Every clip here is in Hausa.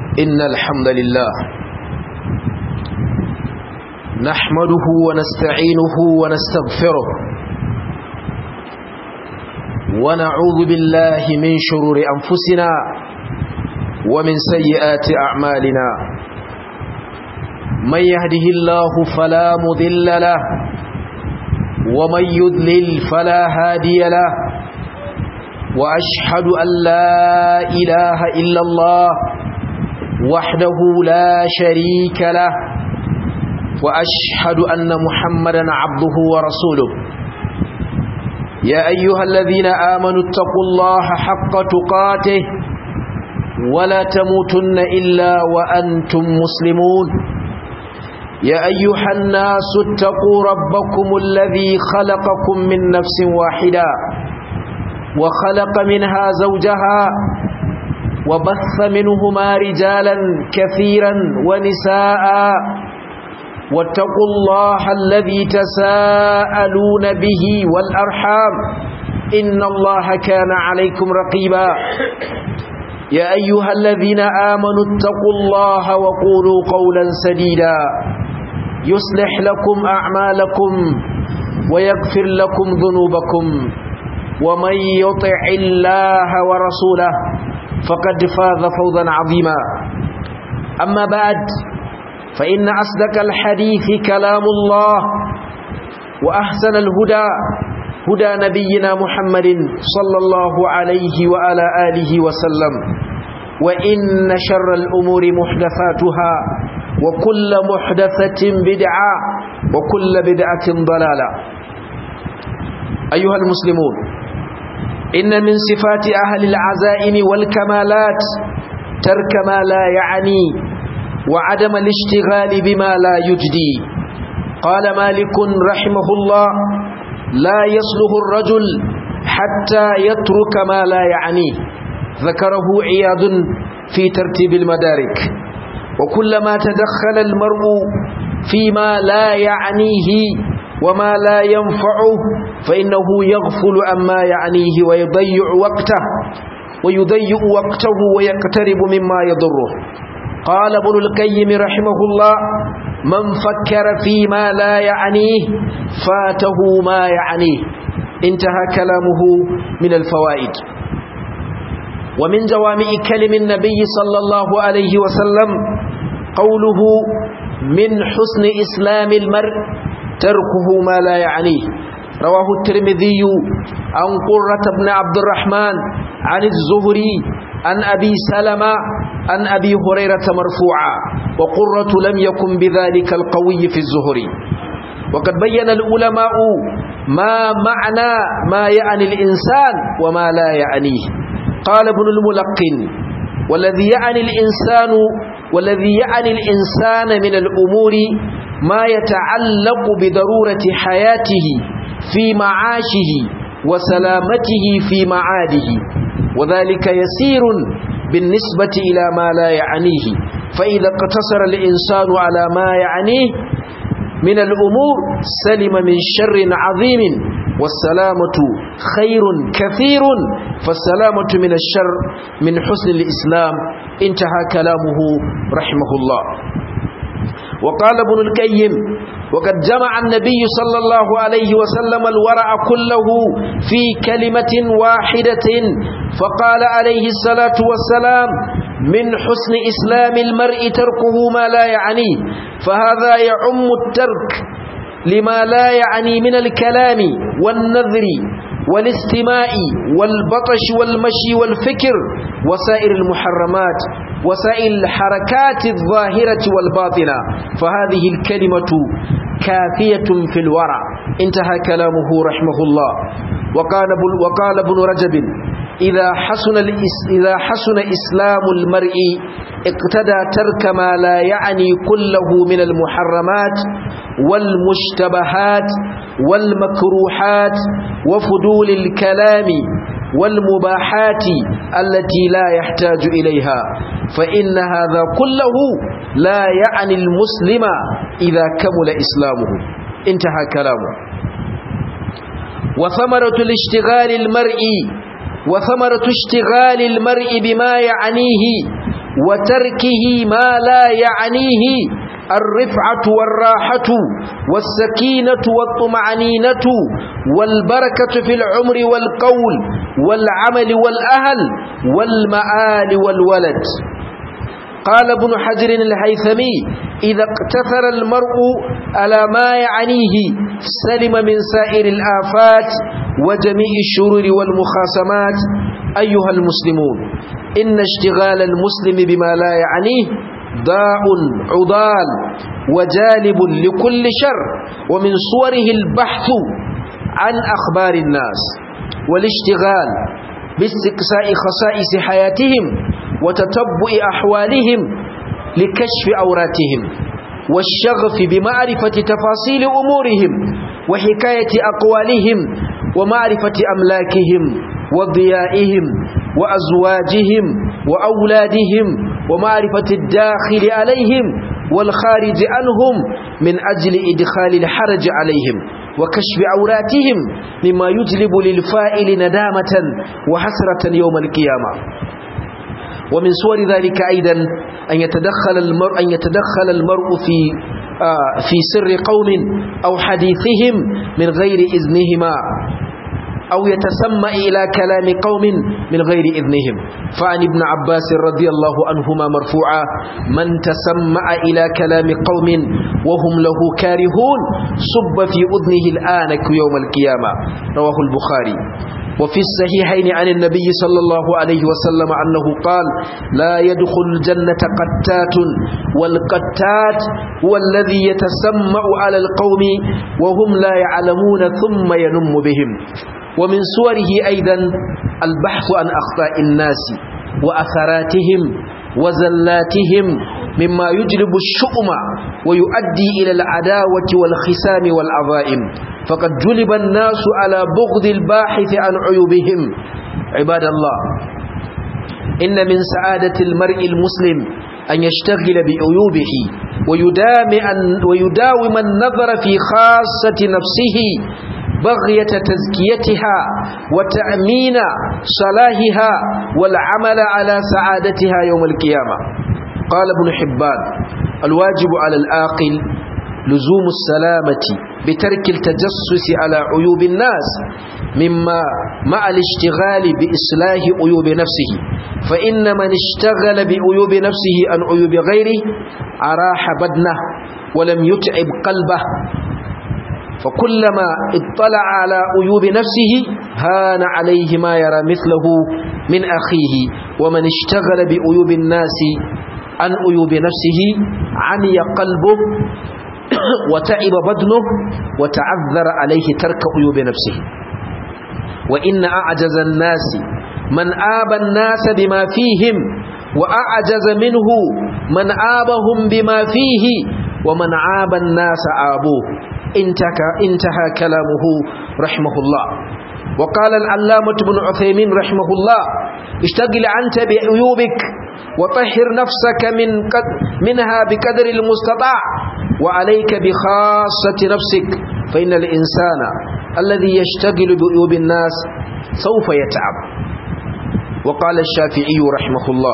إن الحمد لله نحمده ونستعينه ونستغفره ونعوذ بالله من شرور أنفسنا ومن سيئات أعمالنا من يهده الله فلا مذل له ومن يذلل فلا هادي له وأشهد أن لا إله إلا الله وحده لا شريك له وأشهد أن محمدا عبده ورسوله يا أيها الذين آمنوا اتقوا الله حق تقاته ولا تموتن إلا وأنتم مسلمون يا أيها الناس اتقوا ربكم الذي خلقكم من نفس واحدة وخلق منها زوجها وبث منهما رجالا كثيرا ونساء واتقوا الله الذي تساءلون به والأرحام إن الله كان عليكم رقيبا يا أيها الذين آمنوا اتقوا الله وقولوا قولا سديدا يصلح لكم أعمالكم ويغفر لكم ذنوبكم ومن يطع الله ورسوله فقد فاز فوزا عظيما أما بعد فإن أصدق الحديث كلام الله وأحسن الهدى هدى نبينا محمد صلى الله عليه وعلى آله وسلم وإن شر الأمور محدثاتها وكل محدثة بدعة وكل بدعة ضلالة أيها المسلمون إن من صفات أهل العزائم والكمالات ترك ما لا يعني وعدم الاشتغال بما لا يجدي قال مالك رحمه الله لا يصلح الرجل حتى يترك ما لا يعنيه ذكره عياض في ترتيب المدارك وكلما تدخل المرء فيما لا يعنيه وما لا ينفعه فإنه يغفل عما يعنيه ويضيع وقته ويضيع وقته ويقترب مما يضره قال ابن القيم رحمه الله من فكر فيما لا يعنيه فاته ما يعنيه انتهى كلامه من الفوائد ومن جوامع كلم النبي صلى الله عليه وسلم قوله من حسن إسلام المرء تركه ما لا يعنيه رواه الترمذي عن قرة بن عبد الرحمن عن الزهري عن أبي سلمة عن أبي هريرة مرفوعا وقرة لم يكن بذلك القوي في الزهري وقد بين العلماء ما معنى ما يعني الإنسان وما لا يعنيه قال ابن الملقن والذي يعني الإنسان والذي يعني الإنسان من الأمور ما يتعلق بضرورة حياته في معاشه وسلامته في معاده وذلك يسير بالنسبة إلى ما لا يعنيه فإذا اقتصر الإنسان على ما يعنيه من الأمور سلم من شر عظيم والسلامة خير كثير فالسلامة من الشر من حسن الإسلام انتهى كلامه رحمه الله وقال ابن القيم وقد جمع النبي صلى الله عليه وسلم الورع كله في كلمة واحدة فقال عليه الصلاة والسلام من حسن إسلام المرء تركه ما لا يعنيه فهذا يعم الترك لما لا يعني من الكلام والنذر والاستماع والبطش والمشي والفكر وسائر المحرمات وسائل الحركات الظاهرة والباطنة فهذه الكلمة كافية في الورع انتهى كلامه رحمه الله وقال وقال ابن رجب إذا حسن إذا حسن إسلام المرء اقتدى ترك ما لا يعني كله من المحرمات والمشتبهات والمكروحات وفضول الكلام والمباحات التي لا يحتاج إليها فإن هذا كله لا يعني المسلم إذا كمل إسلامه انتهى كلامه وثمرة الاشتغال المرء وثمرة اشتغال المرء بما يعنيه وتركه ما لا يعنيه الرفعة والراحة والسكينة والطمعنينة والبركة في العمر والقول والعمل والأهل والمآل والولد قال ابن حجر الهيثمي إذا اقتثر المرء على ما يعنيه سلم من سائر الآفات وجميع الشرور والمخاصمات أيها المسلمون إن اشتغال المسلم بما لا يعنيه ضاء عضال وجالب لكل شر ومن صوره البحث عن أخبار الناس والاشتغال باستقصاء خصائص حياتهم وتتبع أحوالهم لكشف أوراتهم والشغف بمعرفة تفاصيل أمورهم وحكاية أقوالهم ومعرفة أملاكهم وضيائهم وأزواجهم وأولادهم ومعرفة الداخل عليهم والخارج عنهم من أجل إدخال الحرج عليهم وكشف عوراتهم مما يجلب للفائل ندامة وحسرة يوم القيامة ومن صور ذلك أيضا أن يتدخل المرء أن يتدخل المرء في آه في سر قوم أو حديثهم من غير إذنهما أو يتسمع إلى كلام قوم من غير إذنهم فعن ابن عباس رضي الله عنهما مرفوعا من تسمع إلى كلام قوم وهم له كارهون صب في أذنه الآنك يوم القيامة رواه البخاري وفي الصحيحين عن النبي صلى الله عليه وسلم أنه قال لا يدخل الجنة قتات والقتات هو الذي يتسمع على القوم وهم لا يعلمون ثم ينم بهم ومن صوره أيضا البحث عن أخطاء الناس وأثراتهم وزلاتهم مما يجلب الشؤم ويؤدي إلى العداوة والخسام والعظائم فقد جلب الناس على بغض الباحث عن عيوبهم عباد الله إن من سعادة المرء المسلم أن يشتغل بعيوبه ويدام, ويداوم النظر في خاصة نفسه بغية تزكيتها وتأمين صلاحها والعمل على سعادتها يوم القيامة قال ابن حبان الواجب على الآقل لزوم السلامة بترك التجسس على عيوب الناس مما مع الاشتغال بإصلاح عيوب نفسه فإن من اشتغل بعيوب نفسه عن عيوب غيره أراح بدنه ولم يتعب قلبه فكلما اطلع على عيوب نفسه هان عليه ما يرى مثله من أخيه ومن اشتغل بعيوب الناس عن عيوب نفسه عمي قلبه وتعب بدنه وتعذر عليه ترك عيوب نفسه وإن أعجز الناس من آب الناس بما فيهم وأعجز منه من آبهم بما فيه ومن عاب الناس آبوه انتهى, انتهى كلامه رحمه الله وقال العلامة بن عثيمين رحمه الله اشتغل أنت بعيوبك وطهر نفسك من قد منها بقدر المستطاع وعليك بخاصة نفسك فإن الإنسان الذي يشتغل بعيوب الناس سوف يتعب وقال الشافعي رحمه الله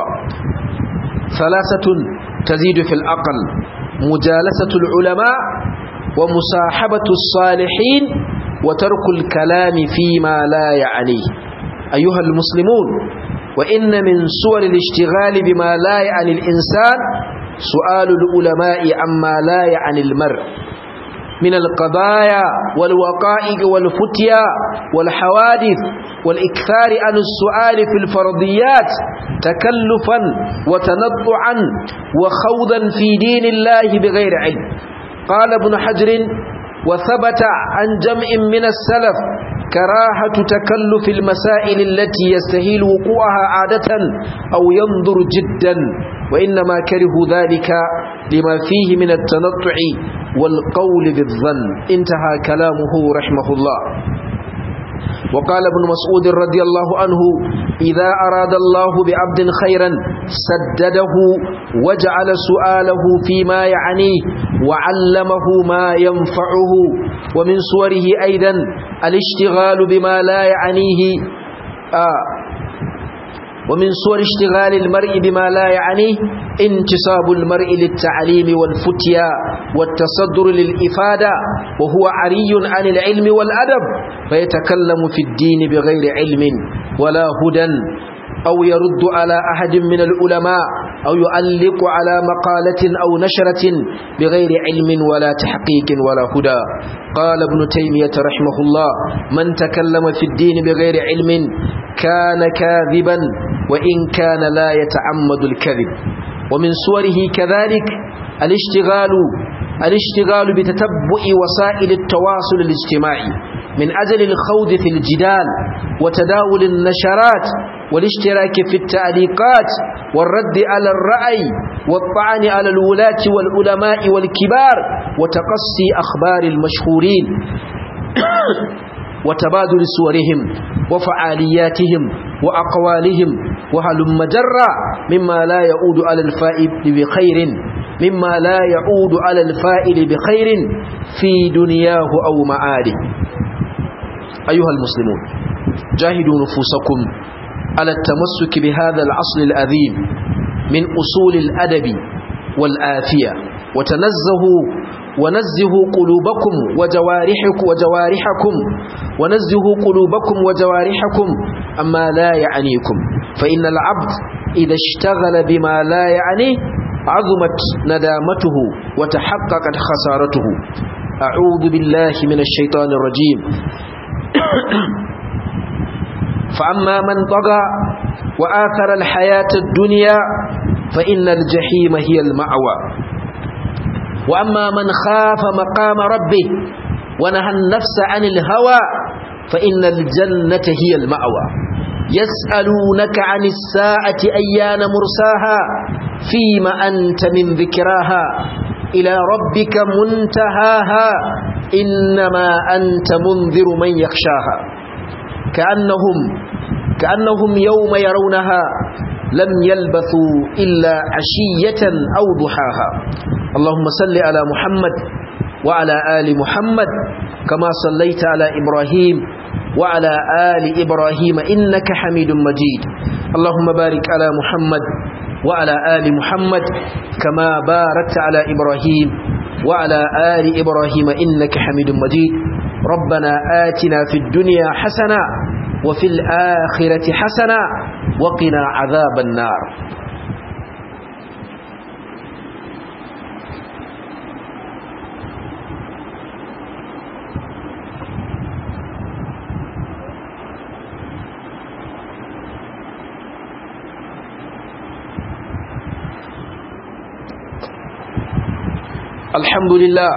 ثلاثة تزيد في الأقل مجالسة العلماء ومصاحبة الصالحين وترك الكلام فيما لا يعنيه أيها المسلمون وإن من صور الاشتغال بما لا يعني الإنسان سؤال العلماء عما لا يعني المرء من القضايا والوقائع والفتيا والحوادث والإكثار عن السؤال في الفرضيات تكلفا وتنطعا وخوضا في دين الله بغير علم قال ابن حجر وثبت عن جمع من السلف كراهة تكلف المسائل التي يستهيل وقوعها عادة أو ينظر جدا وإنما كرهوا ذلك لما فيه من التنطع والقول بالظن انتهى كلامه رحمه الله وقال ابن مسعود رضي الله عنه إذا أراد الله بعبد خيرا سدده وجعل سؤاله فيما يعنيه وعلمه ما ينفعه ومن صوره أيضا الاشتغال بما لا يعنيه آه ومن صور اشتغال المرء بما لا يعنيه انتصاب المرء للتعليم والفتيا والتصدر للإفادة وهو عري عن العلم والأدب فيتكلم في الدين بغير علم ولا هدى أو يرد على أحد من العلماء أو يعلق على مقالة أو نشرة بغير علم ولا تحقيق ولا هدى قال ابن تيمية رحمه الله من تكلم في الدين بغير علم كان كاذبا وإن كان لا يتعمد الكذب ومن صوره كذلك الاشتغال الاشتغال بتتبع وسائل التواصل الاجتماعي من أجل الخوض في الجدال وتداول النشرات والاشتراك في التعليقات والرد على الرأي والطعن على الولاة والعلماء والكبار وتقصي أخبار المشهورين وتبادل صورهم وفعالياتهم وأقوالهم وهلم مجرى مما لا يعود على الفائد بخير مما لا يعود على الفائل بخير في دنياه أو معاده أيها المسلمون جاهدوا نفوسكم على التمسك بهذا العصر الأذيم من أصول الأدب والآفية وتنزهوا ونزهوا قلوبكم وجوارحكم وجوارحكم ونزهوا قلوبكم وجوارحكم أما لا يعنيكم فإن العبد إذا اشتغل بما لا يعنيه عظمت ندامته وتحققت خسارته أعوذ بالله من الشيطان الرجيم فأما من طغى وآثر الحياة الدنيا فإن الجحيم هي المأوى وأما من خاف مقام ربه ونهى النفس عن الهوى فإن الجنة هي المأوى يسألونك عن الساعة أيان مرساها فيما أنت من ذكراها إلى ربك منتهاها إنما أنت منذر من يخشاها كأنهم كأنهم يوم يرونها لم يلبثوا إلا عشية أو ضحاها اللهم صل على محمد وعلى آل محمد كما صليت على إبراهيم وعلى آل إبراهيم إنك حميد مجيد اللهم بارك على محمد وعلى آل محمد كما باركت على إبراهيم وعلى آل إبراهيم إنك حميد مجيد ربنا آتنا في الدنيا حسنة وفي الآخرة حسنة وقنا عذاب النار الحمد لله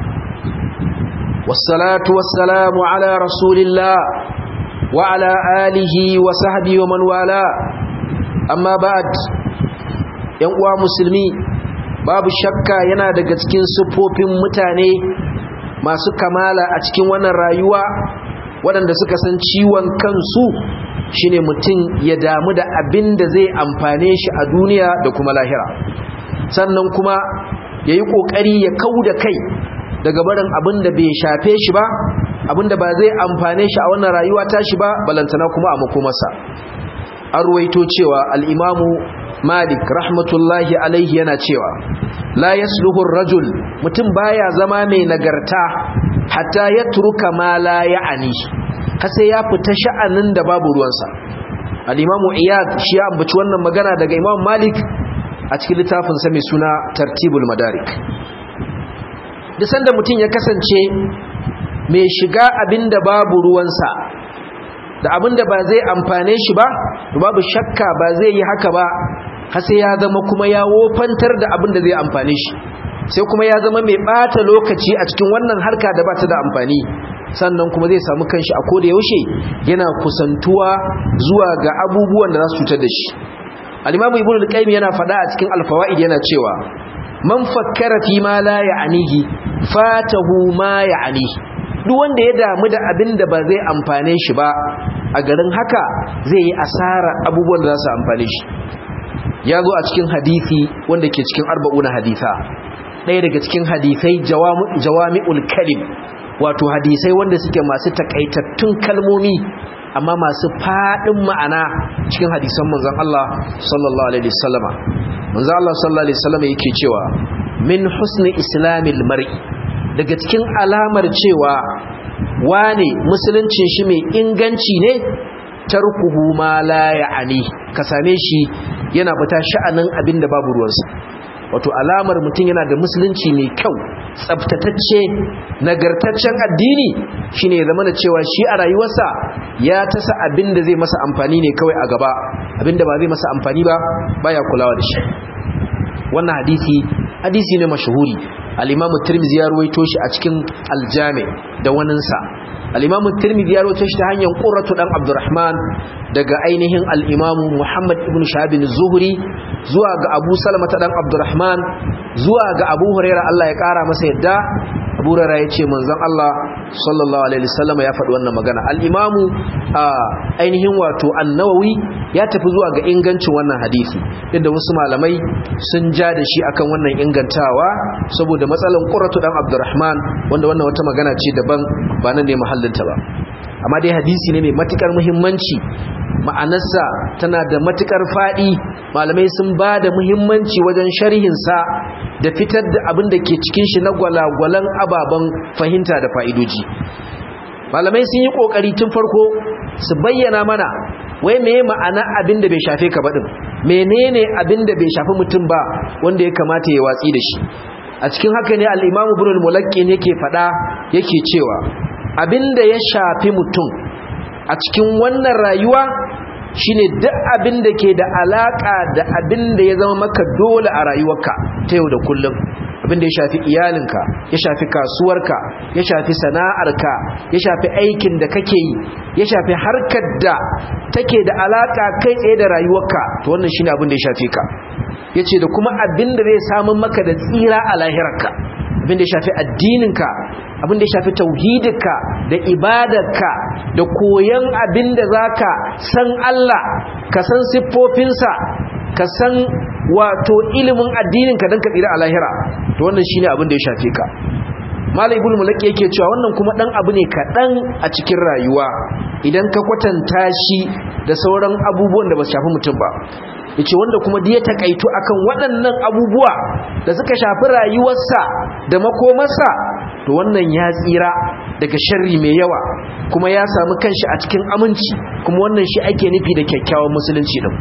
والصلاة والسلام على رسول الله وعلى آله وصحبه ومن والاه أما بعد uwa musulmi babu shakka yana daga cikin siffofin mutane masu kamala a cikin wannan rayuwa waɗanda suka san ciwon kansu shine mutum ya damu da abin da zai amfane shi a duniya da kuma lahira sannan kuma ya yi ƙoƙari ya kau da kai daga barin abin da bai shafe shi ba abin da ba zai amfane shi a wannan rayuwa ta shi ba balantana kuma a makomarsa an ruwaito cewa al'imamu malik rahmatullahi alaihi yana cewa la yasluhur rajul mutum baya zama mai nagarta hatta ya turuka ma la ya'ani kasa ya fita sha'anin da babu ruwansa al-imamu iyad shi ya ambaci wannan magana daga imam malik a cikin littafinsa mai suna tartibul madarik da sanda mutum ya kasance mai shiga abinda babu ruwansa da abinda ba zai amfane shi ba babu shakka ba zai yi haka ba har sai ya zama kuma ya wofantar da abinda zai amfane shi sai kuma ya zama mai bata lokaci a cikin wannan harka da ba ta da amfani sannan kuma zai samu kanshi a koda yaushe yana kusantuwa zuwa ga abubuwan da za su cutar da shi al-imamu ibnu al-qayyim yana fada a cikin al-fawaid yana cewa man fakkara fi ma la ya'nihi fatahu ma ya'nihi duk wanda ya damu da abin da ba zai amfane shi ba a garin haka zai yi asara abubuwan da za su amfane shi ya zo a cikin hadisi wanda ke cikin arba'una haditha ɗaya daga cikin hadisai jawami'ul kalim wato hadisai wanda suke masu takaitattun kalmomi amma masu fadin ma'ana cikin hadisan manzon Allah sallallahu alaihi wasallama manzon Allah sallallahu alaihi wasallama yake cewa min husni islamil mar'i daga cikin alamar cewa wane musuluncin shi mai inganci ne tarkuhu ma la ya'ani ka same shi yana fita sha'anin abin da babu ruwansa wato alamar mutum yana da musulunci mai kyau tsabtatacce nagartaccen addini shine ya zama da cewa shi a rayuwarsa ya tasa abin da zai masa amfani ne kawai a gaba abin da ba zai masa amfani ba baya kulawa da shi wannan hadisi hadisi ne mashahuri al-imamu tirmidhi ya ruwaito shi a cikin al-jami da waninsa al-imamu tirmidhi ya ruwaito shi ta hanyar qurratu dan abdurrahman daga ainihin al-imamu muhammad ibn shahab az-zuhri zuwa ga abu salama ta dan abdurrahman zuwa ga abu huraira Allah ya kara masa yadda abu huraira ya ce manzon Allah sallallahu alaihi wasallam ya faɗi wannan magana al-imamu ainihin wato an-nawawi ya tafi zuwa ga ingancin wannan hadisi inda wasu malamai sun ja da shi akan wannan ingantawa saboda matsalan qurratu dan abdurrahman wanda wannan wata magana ce daban ba nan ne mahallinta ba amma dai hadisi ne mai matukar muhimmanci ma'anarsa tana da matukar fadi malamai sun ba da muhimmanci wajen sharhinsa da fitar da abin da ke cikin shi na gwalagwalan ababen fahimta da fa'idoji malamai sun yi kokari tun farko su bayyana mana wai meye ma'ana abin da bai shafe ka baɗin menene abin da bai shafi mutum ba wanda ya kamata ya watsi da shi a cikin haka ne al'imamu burin mulaƙin yake faɗa yake cewa abin da ya shafi mutum a cikin wannan rayuwa shine duk abin da ke da alaka da abin da ya zama maka dole a rayuwarka ta yau da kullum abin da ya shafi iyalinka ya shafi kasuwarka ya shafi sana'arka ya shafi aikin da kake yi ya shafi harkar da take da alaka kai tsaye da rayuwarka to wannan shine abin da ya shafi ka yace da kuma abin da zai samu maka da tsira a lahirarka abin da ya shafi addininka abin da ya shafi tauhidinka da ibadarka da koyan abin da zaka san Allah ka san siffofinsa ka san wato ilimin addininka don ka tsira a lahira to wannan shine abin da ya shafe ka malai ibn mulaki yake cewa wannan kuma dan abu ne kaɗan a cikin rayuwa idan ka kwatanta shi da sauran abubuwan da ba su shafi mutum ba yace wanda kuma da ya takaitu akan waɗannan abubuwa da suka shafi rayuwarsa da makomarsa to wannan ya tsira daga sharri mai yawa kuma ya samu kanshi a cikin aminci kuma wannan shi ake nufi da kyakkyawan musulunci din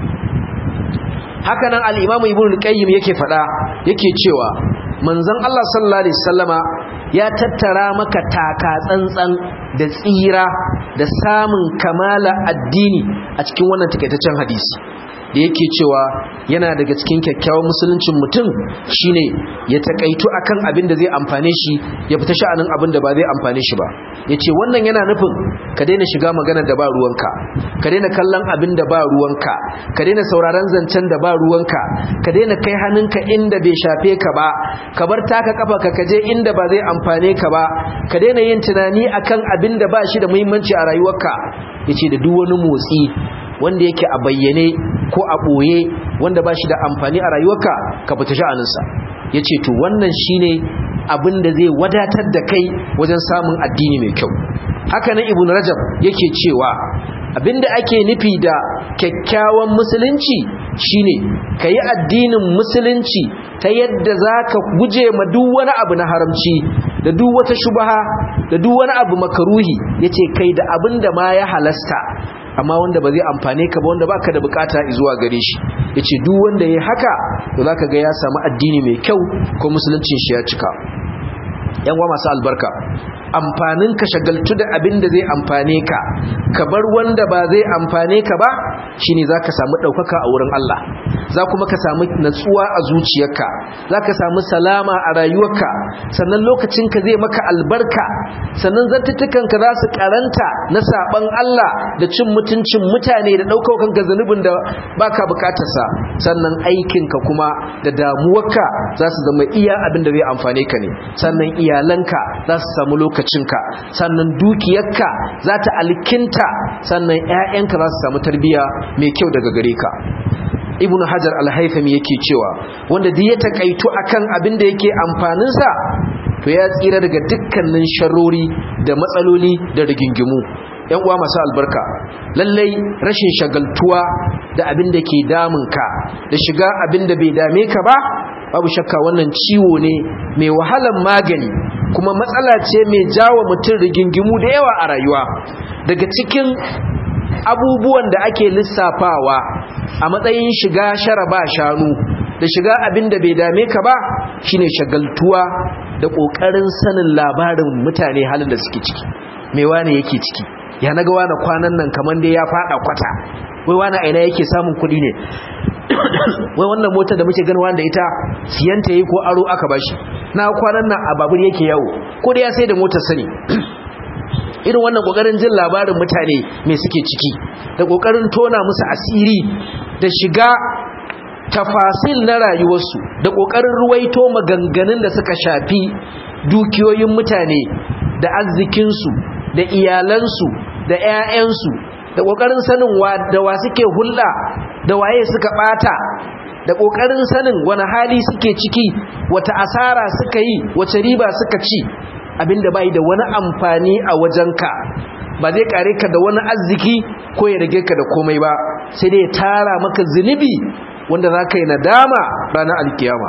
haka nan al-imamu ibnu qayyim yake fada yake cewa manzon Allah sallallahu alaihi wasallama ya tattara maka taka tsantsan da tsira da samun kamala addini a cikin wannan takaitaccen hadisi da yake cewa yana daga cikin kyakkyawan musuluncin mutum shine ya takaitu akan abin da zai amfane shi ya fita sha'anin abin da ba zai amfane shi ba yace wannan yana nufin ka daina shiga magana da ba ruwanka ka daina kallon abin da ba ruwanka ka daina sauraron zancen da ba ruwanka ka daina kai hannunka inda bai shafe ka ba ka bar taka kafa ka kaje inda ba zai amfane ka ba ka daina yin tunani akan abin da ba shi da muhimmanci a rayuwarka yace da duk wani motsi wanda yake a bayyane ko a ɓoye wanda ba shi da amfani a rayuwarka ka fita sha'aninsa ya ce to wannan shi ne abin da zai wadatar da kai wajen samun addini mai kyau haka nan ibn rajab yake cewa abinda ake nufi da kyakkyawan musulunci shine ka yi addinin musulunci ta yadda za ka guje ma duk wani abu na haramci da duk wata shubaha da duk wani abu makaruhi ya ce kai da abin da ma ya halasta amma wanda ba zai amfane ka ba wanda baka da bukata zuwa gare shi yace duk wanda yayi haka to zaka ga ya samu addini mai kyau ko musuluncin shi ya cika yan uwa masu albarka amfanin ka shagaltu da abin da zai amfane ka ka bar wanda ba zai amfane ka ba shine zaka samu daukaka a wurin Allah za kuma ka samu natsuwa a zuciyarka zaka samu salama a rayuwarka sannan lokacin ka zai maka albarka sannan zantutukan ka za su karanta na saban Allah da cin mutuncin mutane da daukar kanka zanubin da baka bukatarsa sannan aikin ka kuma da damuwarka za su zama iya abin da zai amfane ka ne sannan iyalanka za su samu lokacinka sannan dukiyarka za ta alkinta sannan 'ya'yanka za su samu tarbiyya mai kyau daga gare ka ibnu hajar al-haythami yake cewa wanda duk ya takaitu akan abin da yake amfaninsa to ya tsira daga dukkanin sharori da matsaloli da rigingimu yan uwa masu albarka lallai rashin shagaltuwa da abin da ke damunka da shiga abin da bai dame ka ba babu shakka wannan ciwo ne mai wahalan magani kuma matsala ce mai jawo mutum rigingimu da yawa a rayuwa daga cikin abubuwan da ake lissafawa a matsayin shiga shara ba shanu da shiga abin da bai dame ka ba shine shagaltuwa da ƙoƙarin sanin labarin mutane halin da suke ciki mai wane yake ciki ya naga wane kwanan nan kamar dai ya fada kwata wai wane aina yake samun kuɗi ne wai wannan motar da muke ganin wanda ita siyanta yi ko aro aka bashi na kwanan nan a babur yake yawo ko da ya sai da motar sani irin wannan kokarin jin labarin mutane mai suke ciki da kokarin tona musu asiri da shiga tafasil na rayuwarsu da kokarin ruwaito maganganun da suka shafi dukiyoyin mutane da arzikinsu da iyalansu da 'ya'yansu da kokarin sanin wa da wa suke hulɗa da waye suka bata da kokarin sanin wani hali suke ciki wata asara suka yi wace riba suka ci abinda bai da wani amfani a wajenka ba zai kare ka da wani arziki ko ya rage ka da komai ba sai dai ya tara maka zunubi wanda za ka yi nadama ranar alkiyama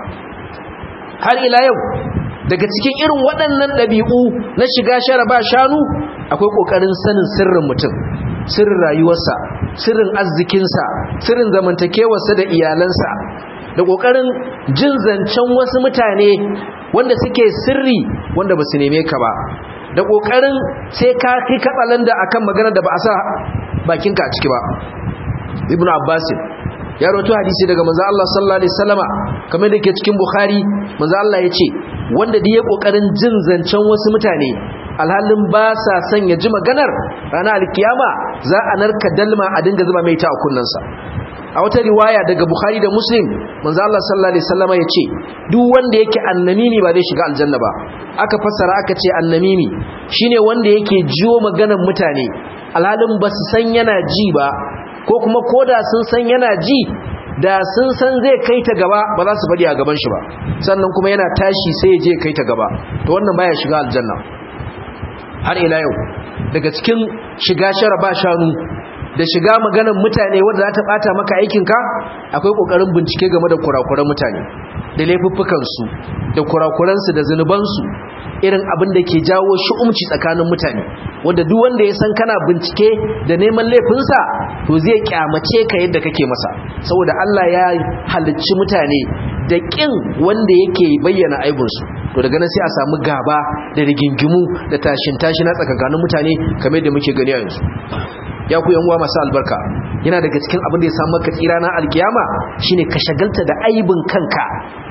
har ila yau daga cikin irin waɗannan ɗabi'u na shiga shara ba shanu akwai ƙoƙarin sanin sirrin mutum sirrin rayuwarsa sirrin arzikinsa sirrin zamantakewarsa da iyalansa da ƙoƙarin jin zancen wasu mutane wanda suke sirri wanda ba su neme ka ba da ƙoƙarin sai ka kai katsalan da akan magana da ba a sa bakinka a ciki ba ibn abbasin ya rawaito hadisi daga manzo Allah sallallahu alaihi wasallama kamar da ke cikin bukhari manzo Allah ya ce wanda da ya ƙoƙarin jin zancen wasu mutane alhalin ba sa son ya ji maganar ranar alkiyama za a narka dalma a dinga zuba mai ta a kunnansa a wata riwaya daga bukhari da muslim manzo Allah sallallahu alaihi wasallama yace duk wanda yake annamimi ba zai shiga aljanna ba aka fassara aka ce annamimi shine wanda yake jiwo maganar mutane alhalin ba su san yana ji ba ko kuma koda sun san yana ji da sun san zai kai ta gaba ba za su bari a gaban shi ba sannan kuma yana tashi sai ya je kai ta gaba to wannan baya shiga aljanna har ila yau daga cikin shiga shara ba shanu da shiga maganar mutane wanda za ta bata maka aikinka akwai kokarin bincike game da kurakuran mutane da laifuffukansu da kurakuransu da zunubansu irin abin da ke jawo shi'umci tsakanin mutane wanda duk wanda ya san kana bincike da neman laifinsa to zai kyamace ka yadda kake masa saboda Allah ya halicci mutane da kin wanda yake bayyana aibinsu to daga nan sai a samu gaba da rigingimu da tashin tashi na tsakanin mutane kamar yadda muke gani a yanzu ya ku yan uwa masu albarka yana daga cikin abin da ya samu maka tsira na alkiyama shine ka shagalta da aibin kanka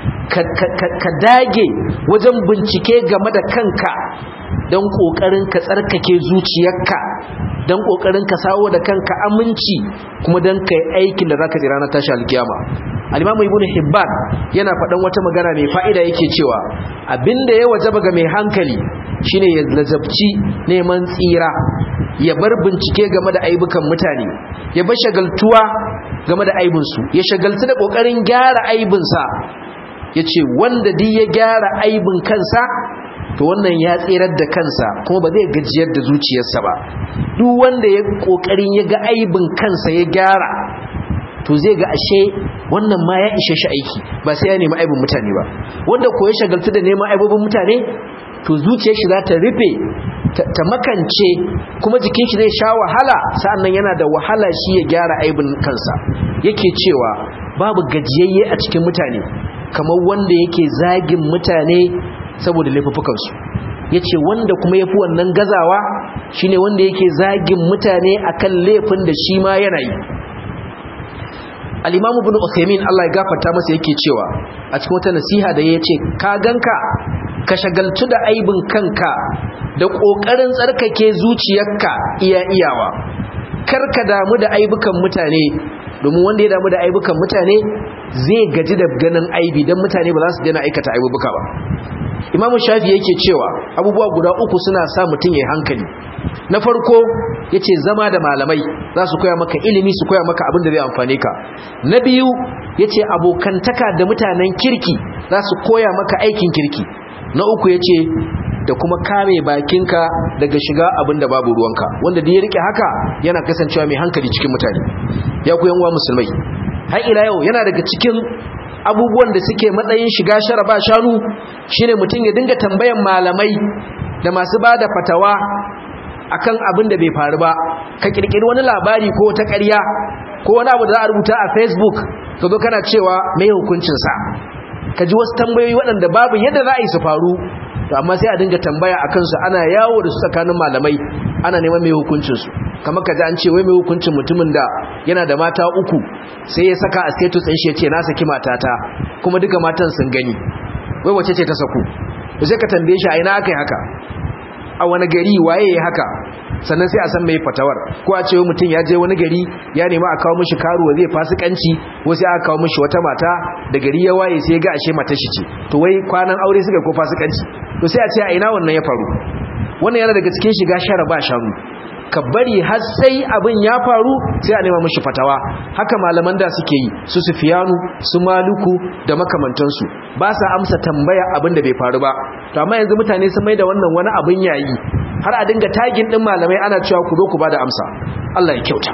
ka dage wajen bincike game da kanka don kokarin ka tsarkake zuciyarka don kokarin ka sawo da kanka aminci kuma don kai aikin da zaka tsira na tashi alkiyama al-imamu ibnu hibban yana faɗan wata magana mai fa'ida yake cewa abinda ya wajaba ga mai hankali shine ya lazabci neman tsira ya bar bincike game da aibukan mutane ya bar shagaltuwa game da aibinsu ya shagaltu da kokarin gyara aibinsa ya ce wanda duk ya gyara aibin kansa to wannan ya tserar da kansa kuma ba zai gajiyar da zuciyarsa ba duk wanda ya kokarin ya ga aibin kansa ya gyara to zai ga ashe wannan ma ya ishe shi aiki ba sai ya nemi aibin mutane ba wanda ko ya shagaltu da neman aibobin mutane to zuciyar shi za ta rufe ta makance kuma jikin shi zai sha wahala sa'annan yana da wahala shi ya gyara aibin kansa yake cewa babu gajiyayye a cikin mutane kamar wanda yake zagin mutane saboda laifukansu yace wanda kuma yafi wannan gazawa shine wanda yake zagin mutane akan laifin da shi ma yana yi al-imam ibn Uthaymeen Allah ya gafarta masa yake cewa a cikin wata nasiha da yace ka ganka ka shagaltu da aibin kanka da kokarin tsarkake zuciyarka iya iyawa kar ka damu da aibukan mutane domin wanda ya damu da aibukan mutane zai gaji da ganin aibi don mutane ba za su daina aikata aibuka ba imamu shafi yake cewa abubuwa guda uku suna sa mutum ya hankali na farko ya ce zama da malamai za su koya maka ilimi su koya maka abin da zai amfane ka na biyu ya ce abokantaka da mutanen kirki za su koya maka aikin kirki na uku ya ce da kuma kame bakinka daga shiga abin da babu ruwanka wanda da ya rike haka yana kasancewa mai hankali cikin mutane ya ku yanwa musulmai har ila yau yana daga cikin abubuwan da suke matsayin shiga shara ba shanu shine mutum ya dinga tambayan malamai da masu bada fatawa akan abin da bai faru ba ka kirkiri wani labari ko ta ƙarya ko wani abu da za a rubuta a facebook ka zo kana cewa mai hukuncinsa ka ji wasu tambayoyi waɗanda babu yadda za a yi su faru to amma sai a dinga tambaya a kansu ana yawo da su tsakanin malamai ana neman mai hukuncinsu kamar ka ji an ce wai mai hukuncin mutumin da yana da mata uku sai ya saka a status ɗin shi ya ce na saki matata kuma duka matan sun gani wai wace ce ta saku sai ka tambaye shi a ina aka yi haka a wani gari waye ya haka sannan sai a san mai fatawar ko a ce mutum ya je wani gari ya nema a kawo mishi karuwa zai fasikanci ko sai aka kawo mishi wata mata da gari ya waye sai ga ashe mata shi ce to wai kwanan aure suka ko fasikanci to sai a ce a ina wannan ya faru wannan yana daga cikin shiga shara ba shanu ka bari har sai abin ya faru sai a nema mishi fatawa haka malaman da suke yi su sufiyanu su maluku da makamantansu ba sa amsa tambaya abin da bai faru ba to amma yanzu mutane sun mai da wannan wani abin yayi har a dinga tagin din malamai ana cewa ku zo ku bada amsa Allah ya kyauta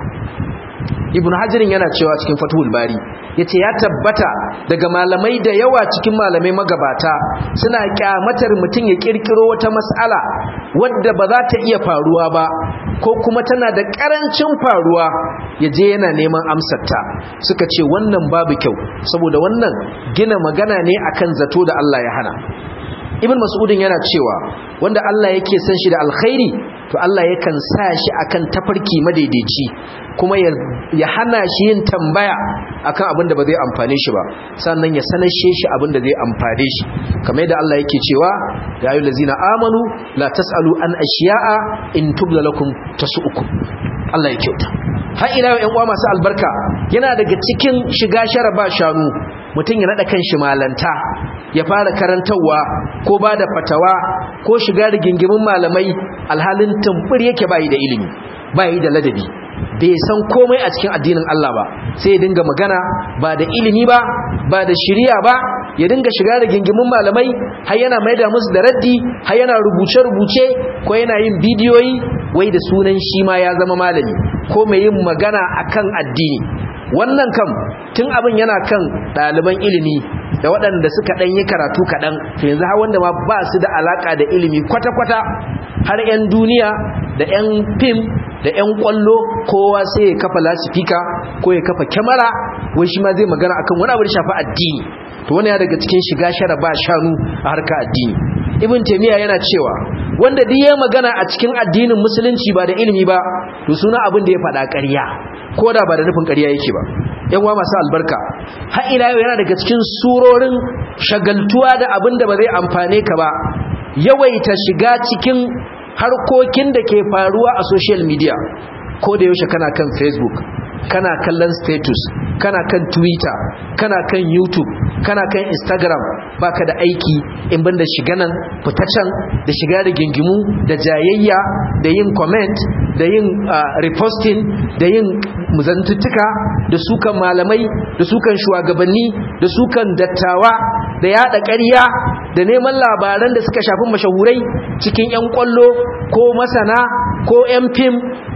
ibn hajirin yana cewa cikin fathul bari yace ya tabbata daga malamai da yawa cikin malamai magabata suna kyamatar mutum ya kirkiro wata mas'ala wadda ba za ta iya faruwa ba ko kuma tana da karancin faruwa ya je yana neman amsarta suka ce wannan babu kyau saboda wannan gina magana ne akan zato da Allah ya hana ibn mas'udin yana cewa wanda Allah yake san shi da alkhairi to Allah yakan sa shi akan tafarki madaidaici kuma ya hana shi yin tambaya akan abin da ba zai amfane shi ba sannan ya sanashe shi abin da zai amfane shi kamar yadda Allah yake cewa ya ayyuhal ladzina amanu la tasalu an ashiya'a in tubla lakum tasu'ukum Allah ya kyauta har ila yau ƴan uwa masu albarka yana daga cikin shiga shara ba shanu mutum ya nada kan shi malanta ya fara karantarwa ko ba da fatawa ko shiga rigingimin malamai alhalin tumbur yake bayi da ilimi bayi da ladabi bai san komai a cikin addinin Allah ba sai ya dinga magana ba da ilimi ba ba da shiriya ba ya dinga shiga rigingimin malamai har yana maida musu da raddi har yana rubuce-rubuce ko yana yin bidiyoyi wai da sunan shi ma ya zama malami ko mai yin magana akan addini wannan kam tun abin yana kan ɗaliban ilimi da waɗanda suka ɗan yi karatu kaɗan to yanzu har wanda ma ba su da alaƙa da ilimi kwata-kwata har 'yan duniya da 'yan fim da 'yan ƙwallo kowa sai ya kafa lasifika ko ya kafa kyamara wai shi ma zai magana akan wani abu da shafi addini to wani ya daga cikin shiga shara ba shanu a harka addini ibn taymiya yana cewa wanda duk ya magana a cikin addinin musulunci ba da ilimi ba to suna abin da ya faɗa ƙarya ko da ba da nufin ƙarya yake ba yan uwa masu albarka har ila yau yana daga cikin surorin shagaltuwa da abin da ba zai amfane ka ba yawaita shiga cikin harkokin da ke faruwa a social media ko da yaushe kana kan facebook kana kallon status kana kan twitter kana kan youtube kana kan instagram baka da aiki in banda shiga nan fita can da shiga da gingimu da jayayya da yin comment da yin reposting da yin muzantuttuka da sukan malamai da sukan shugabanni da sukan dattawa da yada ƙarya da neman labaran da suka shafi mashahurai cikin 'yan kwallo ko masana ko 'yan fim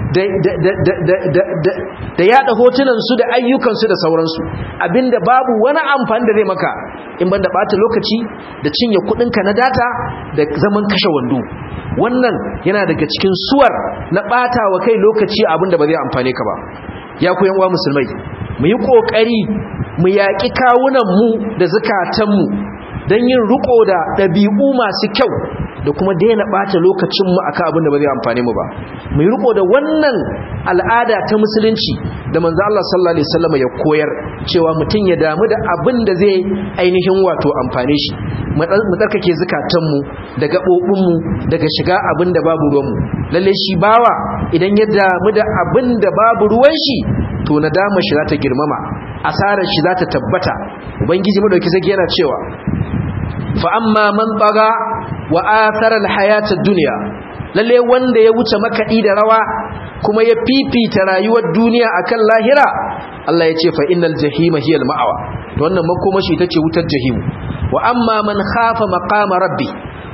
da yada hotunansu da ayyukansu da sauransu abinda babu wani amfani da zai maka in banda bata lokaci da cinye kudinka na data da zaman kashe wando wannan yana daga cikin suwar na bata wa kai lokaci abinda ba zai amfane ka ba ya ku uwa musulmai mu yi kokari mu yaƙi kawunanmu da zukatanmu don yin riko da ɗabi'u masu kyau da kuma daina ɓata lokacinmu akan abin da ba zai amfane mu ba mu yi riko da wannan al'ada ta musulunci da manzo Allah sallallahu alaihi wasallam ya koyar cewa mutum ya damu da abin da zai ainihin wato amfane shi mu tsarkake zukatanmu da gaɓoɓinmu daga shiga abin da babu ruwanmu lalle shi bawa idan ya damu da abin da babu ruwan shi to nadama shi za ta girmama asarar shi za ta tabbata ubangiji madauki sai yana cewa fa amma man baga wa athara alhayata dunya lalle wanda ya wuce makadi da rawa kuma ya fifita rayuwar duniya akan lahira Allah ya ce fa innal jahima hiya alma'wa to wannan makomashi tace wutar jahim wa amma man khafa maqama rabbi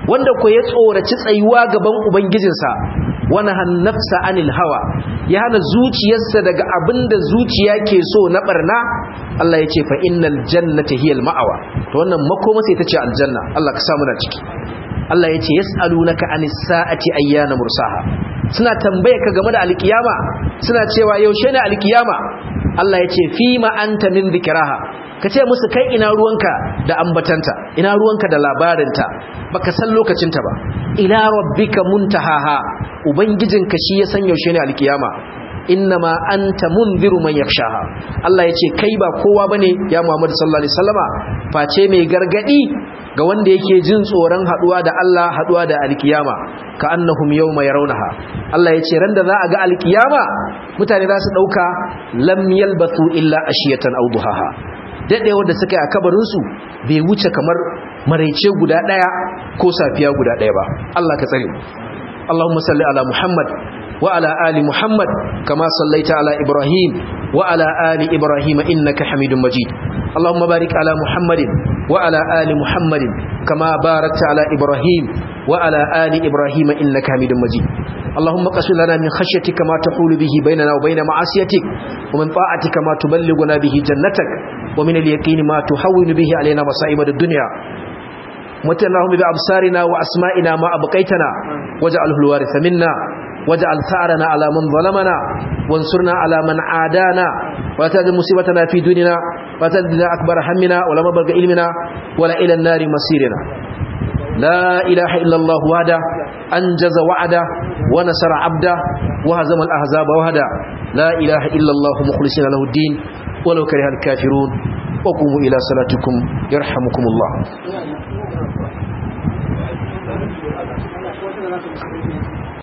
wanda ko ya tsoraci tsayuwa gaban ubangijinsa wani hannafsa anil hawa ya hana zuciyarsa daga abinda zuciya ke so na barna Allah ya ce fa innal jannata hiyal ma'awa to wannan makoma sai ta ce aljanna Allah ka samu na ciki Allah ya ce yas'alunaka anis sa'ati ayyana mursaha suna tambaye ka game da alkiyama suna cewa yaushe ne alkiyama Allah ya ce fima anta min dhikraha ka ce musu kai ina ruwanka da ambatanta ina ruwanka da labarinta baka san lokacinta ba ila rabbika muntahaha ubangijinka shi ya san yaushe ne alkiyama innama anta munziru man yakhshaha Allah yace kai ba kowa bane ya Muhammad sallallahu alaihi wasallama face mai gargadi ga wanda yake jin tsoron haduwa da Allah haduwa da alkiyama ka annahum yawma yarawnaha Allah yace ran da za a ga alkiyama mutane za su dauka lam yalbathu illa ashiyatan aw duhaha dadewar da suka yi a kabarin su bai wuce kamar maraice guda daya ko safiya guda daya ba Allah ka tsare mu Allahumma salli ala Muhammad وعلى آل محمد كما صليت على إبراهيم وعلى آل إبراهيم إنك حميد مجيد اللهم بارك على محمد وعلى آل محمد كما باركت على إبراهيم وعلى آل إبراهيم إنك حميد مجيد اللهم قسم لنا من خشيتك ما تحول به بيننا وبين معصيتك ومن طاعتك ما تبلغنا به جنتك ومن اليقين ما تهون به علينا مصائب الدنيا متناهم بأبصارنا وأسمائنا ما أبقيتنا واجعله الوارث منا واجعل ثأرنا على من ظلمنا وانصرنا على من عادانا ولا تجعل مصيبتنا في ديننا ولا تجعل أكبر همنا ولا مبلغ علمنا ولا إلى النار مصيرنا لا إله إلا الله وحده أنجز وعده ونصر عبده وهزم الأحزاب وحده لا إله إلا الله مخلصين له الدين ولو كره الكافرون وقوموا إلى صلاتكم يرحمكم الله